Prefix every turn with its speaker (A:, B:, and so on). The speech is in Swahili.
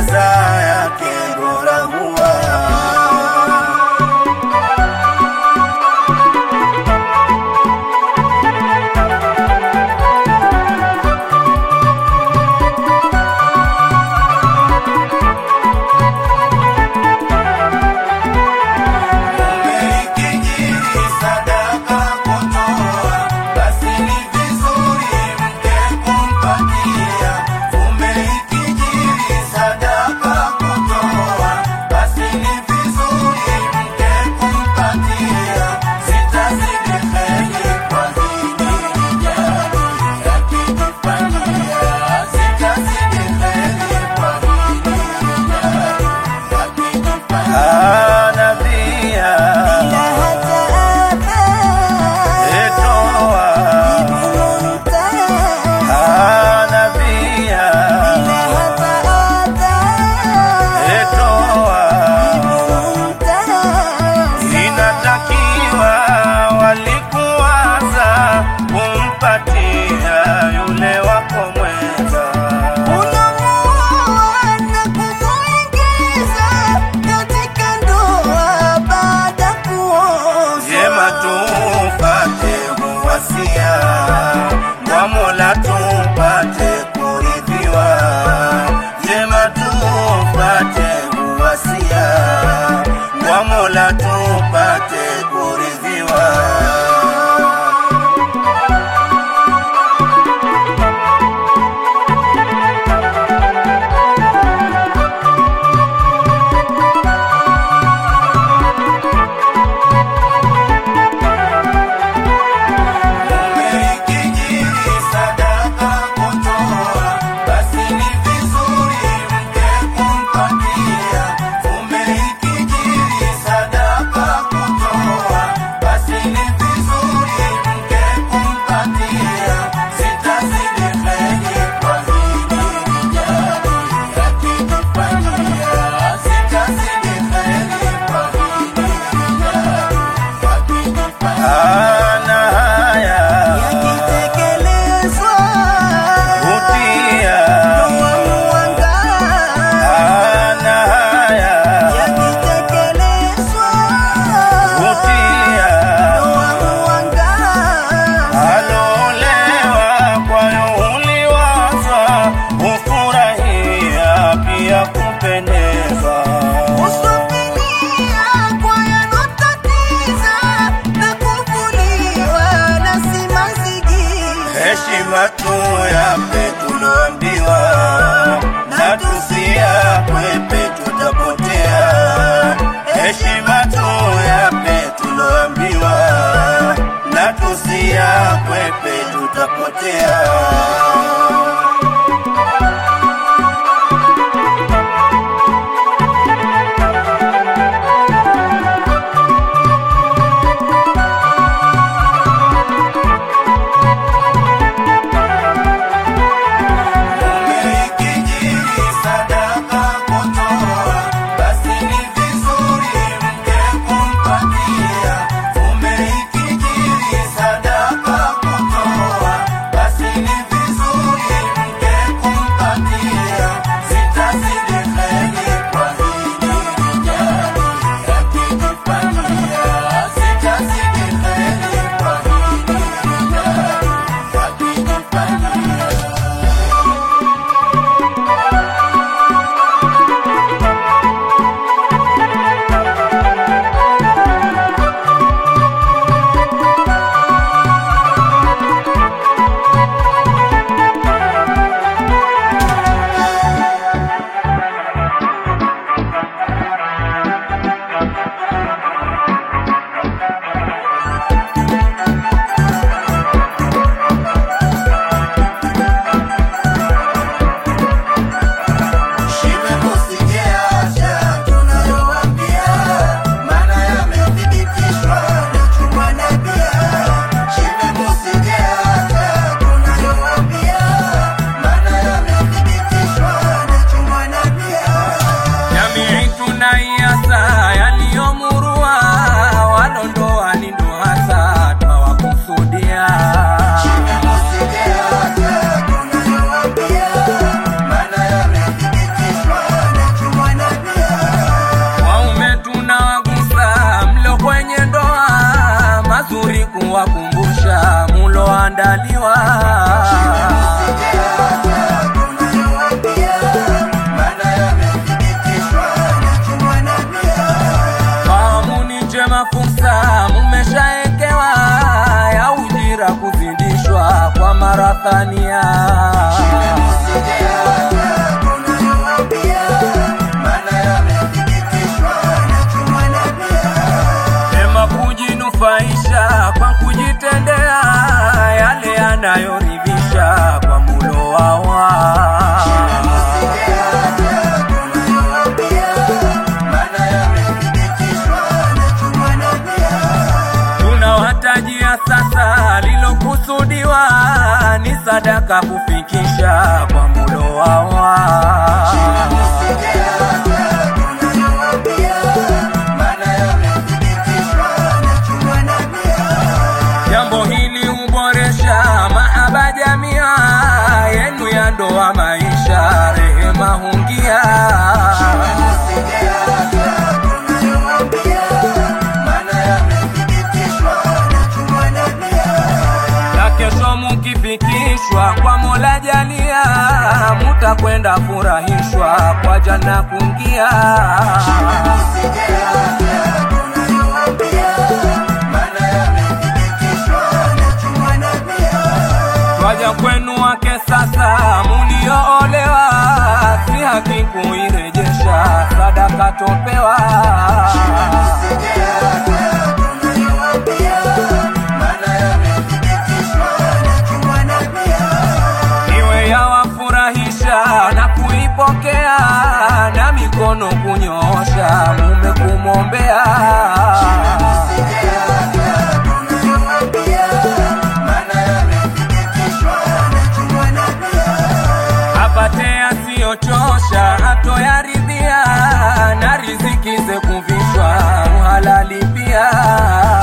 A: jaza yake bora huwa Umeikijiri sadaka kutoa, basi ni vizuri mke kumpatia. Umeikijiri sadaka kutoa, basi ni vizuri mke kumpatia. Sitazidi heri kwa hili rijali, yakijifanyia. Sitazidi heri kwa hili rijali, yakijifanyia. Nabia etoa nabia etoa inatakiwa walikuwaza kumpatia yule wako mwenza Jema tupate kuwasia kwa Mola tupate kuridhiwa. Jema tupate kuwasia kwa Mola tupate kuridhiwa. Umeikijiri sadaka kutoa, basi ni vizuri mke kumpatia. Umeikijiri sadaka kutoa, basi ni vizuri mke kumpatia. Sitazidi heri kwa hili rijali, yakijifanyia. Sitazidi heri kwa hili rijali, yakijifanyia. Ana haya Utia ana haya utia alolewa kwayo uliwaza ufurahia pia kupendeza heshima tu yape tuloambiwa na tusiakwepe tutapotea heshima tu yape tuloambiwa na tusiakwepe tutapotea Umeikijiri sadaka kutoa, basi ni vizuri mke kumpatia. Umeikijiri sadaka kutoa, basi
B: thania Ema kujinufaisha kwa kujitendea yale yanayoridhisha kwa mulo wawa tunawatajia sasa lilokusudiwa ni sadaka kufikisha kwa mulo wawa jambo hili huboresha mahaba jamia yenu ya ndoa maisha rehema hungia na kesho mukifikishwa kwa mola jalia mutakwenda furahishwa kwa jana kungia twaja kwenu wake sasa mulioolewa si haki kuirejesha sadaka topewa iwe yawafurahisha na kuipokea na mikono kunyoosha mume kumwombea apate asiyochosha atoyaridhia na riziki ze kuvishwa uhalali pia